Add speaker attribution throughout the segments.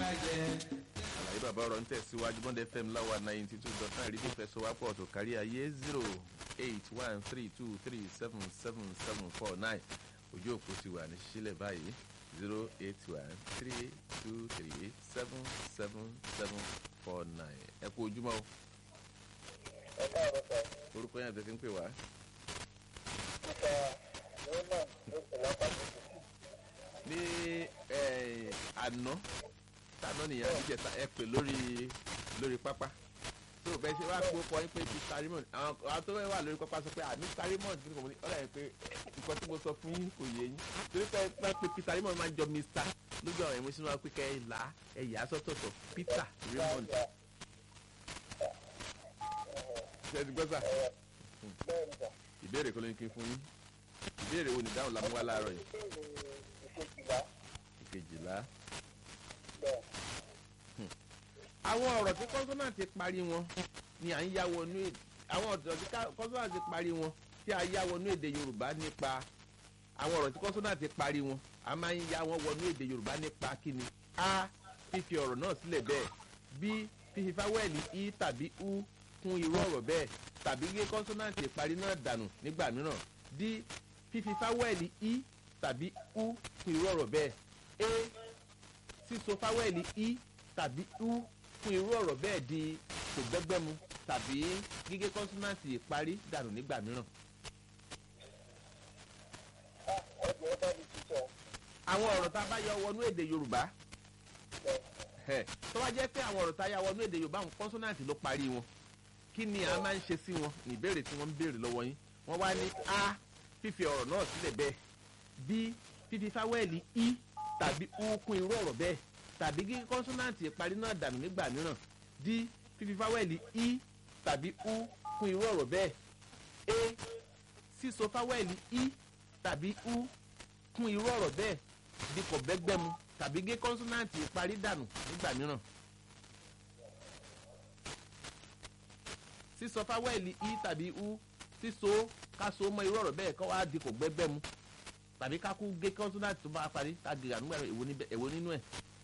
Speaker 1: bàjẹ́.
Speaker 2: àlàyé bàbá ọ̀rọ̀ ń tẹ̀síwájú bond fm láwa ninety two dot nine rédíò fẹsọ̀wápọ̀ tó kárí ayé zero eight one three two three seven seven seven four nine ojú òpó ti wà ní sílẹ̀ báyìí zero eight one three two three seven seven seven four nine ẹ kú ojúmọ́ o
Speaker 3: ẹ káàárọ̀ sọ
Speaker 2: orúkọ yẹn àti ń pè wá
Speaker 3: nípa raymond ló sì lápá títì
Speaker 2: ní eh, àná tàná nìyẹn àbíjẹta ẹ pè lórí lórí pápá tó o bẹ ṣe wá pé ó kọ yín pé mr raymond àwọn àwọn tó wà lórí pápá sọ pé à mr raymond kí ni kò mọ ní ọ̀rọ̀ yẹn pé nǹkan tí mo sọ fún yín kò yé yín torí pé pé pé peter raymond máa ń jọ mr lójú àwọn ẹ̀mí sínú wa pé kẹ́ ẹ là á ẹ yà á sọ́tọ̀ọ̀tọ̀ peter raymond ṣe é ti gbọ́ sà
Speaker 3: bẹ́ẹ̀ ni sà
Speaker 2: ìbéèrè kọ́ ló ní kí n fún yín ìbéèrè wo ni dáhùn la mú wá láàárọ̀ yìí
Speaker 3: ìkejìlá
Speaker 2: ìkejìlá
Speaker 3: bẹ́ẹ̀
Speaker 2: àwọn ọ̀rọ̀ tí kọ́nsọ́nàtì parí wọn ni à ń yá wọnú èdè àwọn ọ̀rọ̀ tí kọ́nsọ́nàtì parí wọn tí a yá wọnú èdè yorùbá nípa àwọn ọ̀rọ̀ tí kọ́nsọ́nàtì parí wọn a máa ń yá wọn wọnú èdè yorùbá nípa kíni a fífi ọ̀rọ̀ náà sílẹ̀ bẹ́ẹ̀ b fífi fáwẹ́ẹ̀lì i tàbí u kún irú ọ̀rọ̀ bẹ́ẹ̀ tàbí gé kọ́nsọ́nàtì parí náà dànù nígbà mìíràn d fífi fáwẹ́ẹ̀lì i tàbí u kún irú ọ̀rọ̀ bẹ́ẹ̀ a síso fáwẹ́ẹ̀lì i tàbí u fún irú ọ̀rọ̀ bẹ́ẹ̀ di kò gbẹ́gbẹ́mu tàbí gígé kọ́nsọ́nàtì ìparí dànù nígbà mìíràn.
Speaker 3: ọjọ́ ẹ bá mi títọ̀
Speaker 2: àwọn ọ̀rọ̀ tá a bá yọ wọnú èdè yorùbá
Speaker 3: bẹ́ẹ̀
Speaker 2: ẹ̀, tó bá jẹ́ pé àwọn ọ̀rọ̀ tá a yà wọnú èdè yorùbá àwọn kọ́nsọ́nàtì ló parí wọn kí ni a máa ń ṣe sí wọn ní ìbéèrè tí wọ́n ń béèrè lọ́wọ́ yín wọ́n wá ní a fífi ọ̀rọ̀ náà sílẹ̀ bẹ́ẹ̀ b fífi fáwẹ́ẹ̀lì i tàbí u kún irú ọ̀rọ̀ bẹ́ẹ̀ tàbí gígé kọ́nsọ́nàtì ìparí náà dànù nígbà mìíràn d fífi fáwẹ́ẹ̀lì i tàbí u kún irú ọ̀rọ̀ bẹ́ẹ̀ a síso fáwẹ́ẹ̀lì i tàbí u kún irú ọ̀rọ̀ bẹ́ẹ̀ di kò bẹ́gbẹ́mu tàbí gé kọ́nsọ́nàtì ìparí dànù nígbà mìíràn. sísọ fáwẹ́ẹ̀lì i tàbí u síso káso mọ irú ọ̀rọ̀ bẹ́ẹ̀ kọ́ wá di kò gbẹ́gbẹ́mu tàbí ká kú gé kọ́nsọ́nàtì tó bá parí ká gé ànúgbà rẹ̀ èwo níbẹ̀- èwo nínú ẹ̀.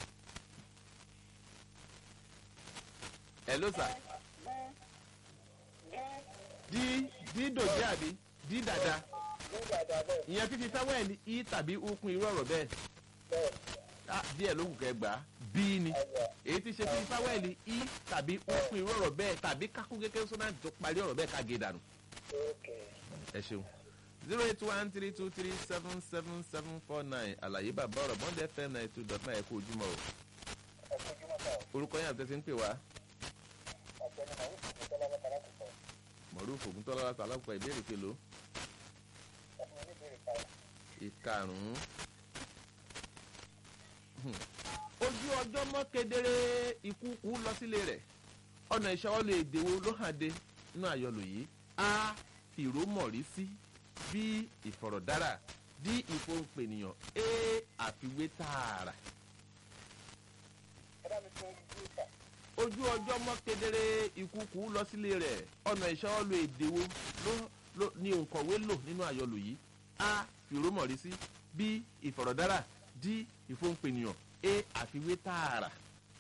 Speaker 2: ẹ ló sà dí dí dòjé àbí dí dàda
Speaker 3: ní dàda bẹ́ẹ̀
Speaker 2: ìyẹn fífi fáwẹ́ẹ̀lì i tàbí u kún irú ọ̀rọ̀ bẹ́ẹ̀
Speaker 3: bẹ́ẹ̀
Speaker 2: Ah, díẹ̀ ló kù kẹ́ gbà á bí ni
Speaker 3: ayọ̀
Speaker 2: èyí ti ṣe fífi fáwẹ́ẹ̀lì i tàbí u kún irú ọ̀rọ̀ bẹ́ẹ̀ tàbí kákún kékeré sọ́nà tó parí ọ̀rọ̀ bẹ́ẹ̀ ká gé dànù.
Speaker 3: ókè
Speaker 2: ẹ ṣeun zero eight one three two three seven seven seven four nine àlàyé bàbá ọ̀rọ̀ bond fm ninety two dot nine ẹ̀kú ojúmọ́ o
Speaker 3: ẹ kojú mọ́ta
Speaker 2: orúkọ yẹn àti ẹsẹ̀ ń pè wá
Speaker 3: ọ̀gbẹ́ni màá wùsùn tó tọ́lá lọ́kàlá tó sọ
Speaker 2: mọ̀rúfù ògúntọ́lá láti alákùpà ìbéèrè kelo
Speaker 3: ẹ fún mi ní ìbéèrè kan
Speaker 2: ìkarùn-ún. Hmm. ojú ọjọ́ mọ́ kedere ikú kú lọ sílé rẹ̀ ọ̀nà ìṣọwọ́lẹ̀ èdèwò ló hàn dé nínú àyọlò yìí a fìrómọ̀rí sí b ìfọ̀rọ̀dára d ìfohùnpènìyàn a àfiwé tààrà.
Speaker 3: ẹ bá mi tún ojú ìta
Speaker 2: ojú ọjọ́ mọ́ kedere ikú kú lọ sílé rẹ̀ ọ̀nà ìṣọwọ́lẹ̀ èdèwò ló ló ní òǹkọ̀wé lò nínú àyọlò yìí a fìrómọ̀rí sí b ìfọ̀rọ̀dára d ìfohùnpènìyàn a àfiwé tààrà.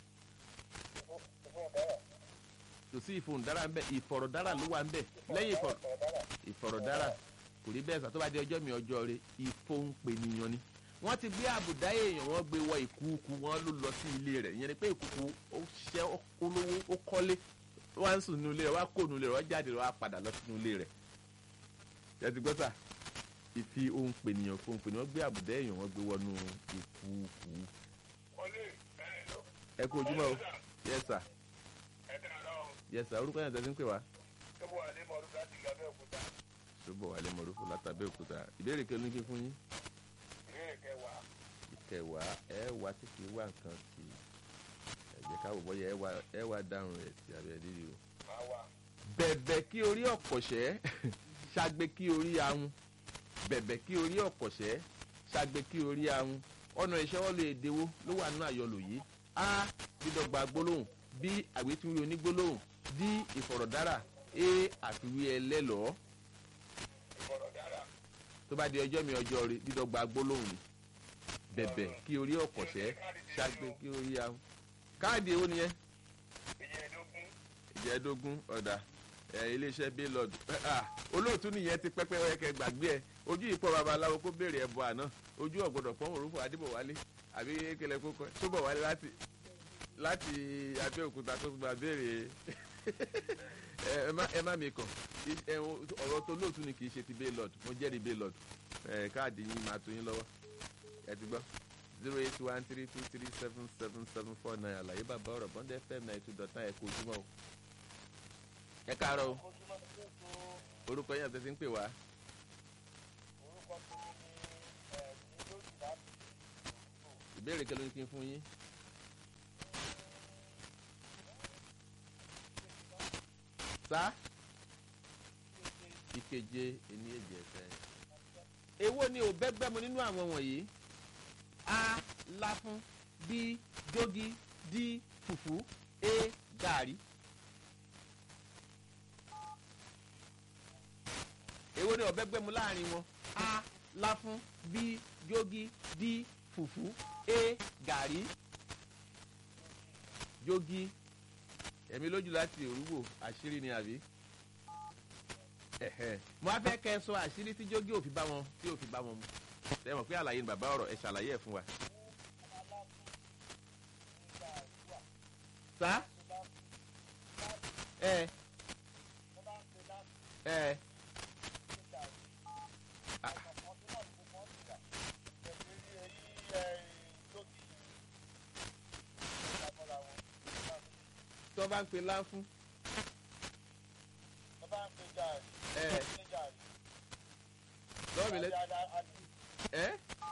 Speaker 3: ìfún ìdára
Speaker 2: kò sí ìfohùndára ń bẹ ìfọ̀rọ̀dára ló wà ń bẹ lẹ́yìn ìfọ̀rọ̀
Speaker 3: ìfọ̀rọ̀dára
Speaker 2: ìfọ̀rọ̀dára kò rí bẹ́ẹ̀ sà tó bá di ọjọ́ mi ọjọ́ rẹ ìfohùnpènìyàn ni wọ́n ti gbé àbùdá èèyàn wọ́n gbé wọ ìkúùkù wọn ló lọ sí ilé rẹ̀ ìyẹn ni pé ìkúùkù ó ṣẹ́ ó olówó ó kọ́lé ó wá ń sùn nínú ilé rẹ̀ wá kó nínú ilé rẹ̀ wá jáde rẹ̀ wá padà lọ sínú ilé rẹ̀ ẹ ti gbọ́ sà ìfi ohun pènìyàn fún ohun pènìyàn wọ́n gbé àbùdá èèyàn wọ́n gbé wọnú ìkúùkù
Speaker 3: wọlé ẹ lọ
Speaker 2: ẹ kú ojúmọ́ o yes sir
Speaker 3: ẹ dára ọ
Speaker 2: yes sir orúkọ yẹn tẹ́sí ń pè wá
Speaker 3: tó bọ̀ wà ní mọ̀ọ́dún láti gàbẹ́ òkúta
Speaker 2: ṣùgbọ́n wà lé mọ̀rúfù látàbẹ́ òkúta ìbéèrè kí olóńgbé fún yín
Speaker 3: ìbéèrè kẹwàá
Speaker 2: ìkẹwàá ẹ wá tí kì í wá nǹkan sí ẹ jẹ́ ká wò bọ́yá ẹ wá ẹ wá dáhùn rẹ̀ sí abẹ́ rírì o.
Speaker 3: máa wà
Speaker 2: bẹ̀bẹ̀ kí orí ọ̀pọ̀ṣẹ́ ṣàgbé kí orí ahun bẹ̀bẹ̀ kí orí ọ̀pọ̀ṣẹ́ ṣàgbé kí orí ahun ọ̀nà ìṣẹ́wọ́lò èdèwó ló wà nínú àyọlò yìí a dídọ́gba gbólóhùn b àgbétúwí onígbólóhùn d ìfọ̀rọ̀dára a àfiwé ẹlẹ́lọ́ọ́
Speaker 3: ìfọ̀rọ̀dára
Speaker 2: tó bá di ọjọ́ mi ọjọ́ rí dídọ́gba gbólóhùn ni bẹ̀bẹ̀ kí orí ọ̀pọ̀ṣẹ́ ṣàgbé kí orí ahun káàdì èwo nìyẹn
Speaker 3: ìyẹ̀dógún
Speaker 2: ìjẹ́dógún ọ̀dà ẹ̀ iléeṣẹ́ baylord olóòtú nìyẹn ti pẹ́pẹ́ ọ̀yẹ́kẹ́ gbàgbé ẹ̀ ojú ìpọ̀ babaláwo kó béèrè ẹ̀bọ àná ojú ọ̀gbọ́dọ̀ pọ́n òrùfò adébọ̀wálé àbí ekele kókó tó bọ̀ wálé láti láti abẹ́òkúta tó gba béèrè ẹ ẹ má ẹ má mi kàn I- ẹ, o- ọ̀rọ̀ tó lóòtú ni kì í ṣe ti baylord mo jẹ́rìí baylord ẹ káàdì yín máa tó yín lọ́wọ́ ẹ ti gbọ́ zero eight one three two three seven seven seven four nine àlàyé bàbá ọ̀rọ̀ bọ́ndẹ́ fm nine two dot nine ẹ kú ojúmọ́ o ẹ káàárọ̀ o
Speaker 3: ojúmọ́ ní ètò
Speaker 2: orúkọ yẹn àti ti ń pè wá
Speaker 3: orúkọ tó ní ẹ̀ẹ́dì lójú láti
Speaker 2: ìbéèrè kí ló ní kí n fún yín. sá ìkeje ẹni èjì ẹsẹ. èwo ni ò bẹ́gbẹ́mu nínú àwọn wọ̀nyí a láfún b jogi d fùfú a gàrí. èwo ni ò bẹ́gbẹ́mu láàrin wọn a láfún b jogi d fùfú a gàrí jogi ẹ̀mí lójú láti òrùwò àṣírí ni àbí ẹ̀hẹ́. mo á fẹ́ kẹ́ ẹ sọ àṣírí tí jogi ò fi bá wọn tí ò fi bá wọn mu ẹ mọ̀ pé àlàyé ni bàbá ọ̀rọ̀ ẹ ṣàlàyé ẹ̀ fún wa. sá ẹ ẹ tó bá ń pe láńfún ẹ lọ́wọ́ mi lẹ́ ẹ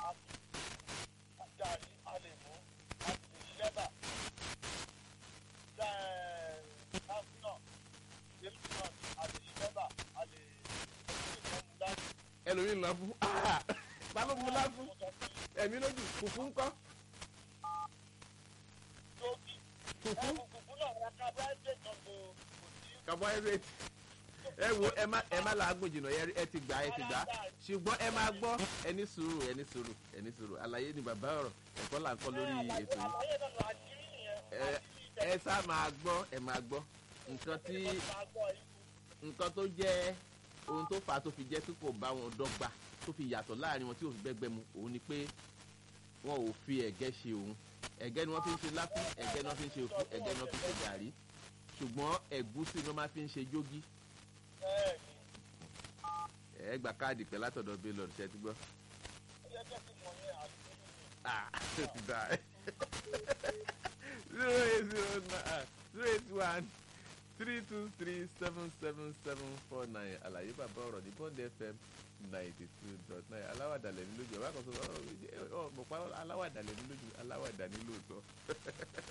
Speaker 2: ẹlòmíì ń láńfún balógun mu láńfún ẹ̀mí lójú fùfú ńkọ́ fùfú carbohydrate ẹ wo ẹ má ẹ má làágùn jìnnà ẹ ẹ ti gbà ẹ ti gbà ṣùgbọ́n ẹ máa gbọ́ ẹni sùúrù ẹni sùúrù ẹni sùúrù àlàyé ni bàbá ọ̀rọ̀ ẹ̀kọ́ là ń kọ́ lórí ètò yìí ẹ ẹ sá máa gbọ́ ẹ máa gbọ́ nǹkan tí nǹkan tó jẹ́ ohun tó fà á tó fi jẹ́ pé kò bá wọn dọ́gba tó fi yàtọ̀ láàrin wọn tí ò fi bẹ́gbẹ́ mu òun ni pé wọn ò fi ẹ̀gẹ́ ṣe òun ẹ̀gẹ́ ni wọ́n fi ń ṣe láfún ẹ̀gẹ́ ni wọ́n fi ń ṣe òfú ẹ̀gẹ́ ni wọ́n fi ń ṣe gàrí ṣùgbọ́n ẹ̀gúsí ni wọ́n máa fi ń ṣe jógí ẹ gbà káàdì pẹ̀ látọ̀dọ̀ baylor ṣe ti gbọ́. ah ó ti dà zero eight zero nine zero eight one three two three seven seven seven four nine àlàyé bàbá ọ̀rọ̀ ní bond fm ninety two dot nine aláwàdà lẹ́nu lójú ọba kan sọ ọ ọ mọ̀ pa aláwàdà lẹ́nu lójú aláwàdà ní lóòótọ́.